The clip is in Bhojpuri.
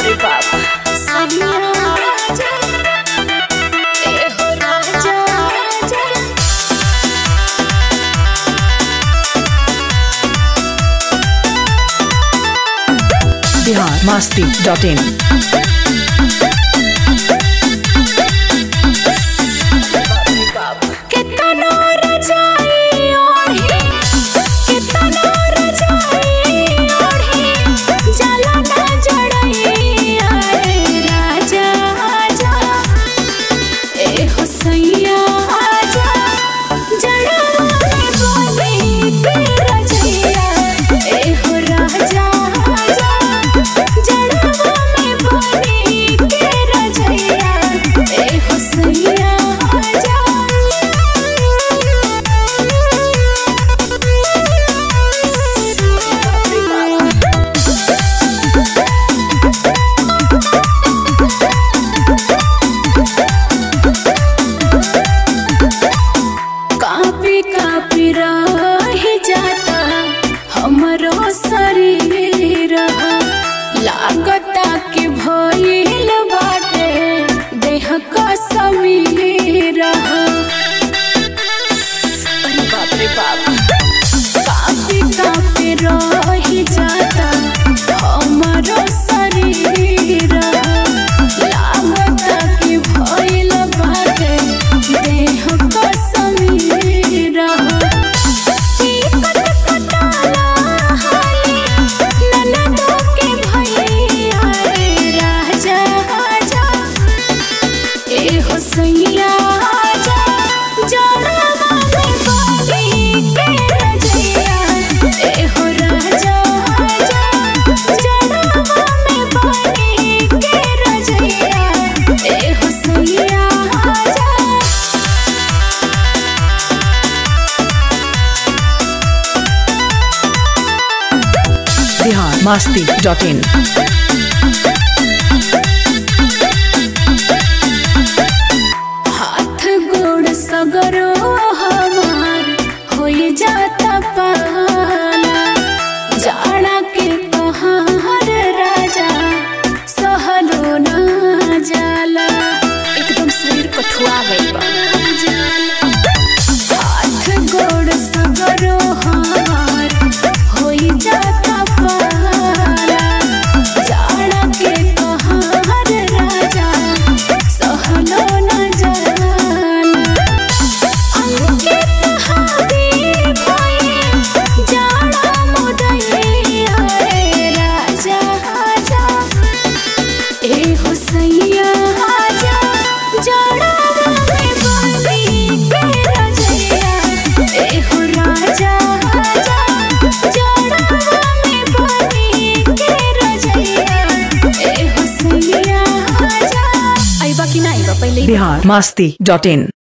रे बाप सैया राजा ए हो राजा राजा बिहार मस्ती डॉट इन कितना रजाई ओढ़ी कितना रजाई ओढ़ी जला ना जड़ई आए राजा आजा ए हो सैया आजा जड़ा में बोली के रजैया ए हो राजा आजा जड़ा में बोली के रजैया ए हो सैया आजा कापी कापी रही जाता हमरो शरीर लागता कि भइल बाटे देह का समीर अरे बाप रे बाप कापी कापी रही जाता हमरो शरीर लागता कि भइल बाटे देह का समीर टिकट कटाला हाली ननदो के भैया रे राजा आजा ए हो सैया आजा जड़वा में बाली के रजैया ए हो राजा आजा जड़वा में बाली के रजैया ए हो सैया आजा बिहार मस्ती डॉट इन हाथ गोड़ सगरो हमार होई जाता पाला जाड़ा के कहार राजा सहलो ना जाला एकदम शरीर कठुआ गई बा हाथ गोड़ सगरो हमार होई जाता पाला जाड़ा के कहार राजा सहलो न जाला अंकित हावी भई जाड़ा मुदैया रे राजा आजा ए हो सैया आजा जाड़ा में बंदी के रजैया ए हो राजा आजा जाड़ा में बंदी के रजैया ए हो सैया आजा आइबा कि ना आइबा पहिले बिहार मस्ती डॉट इन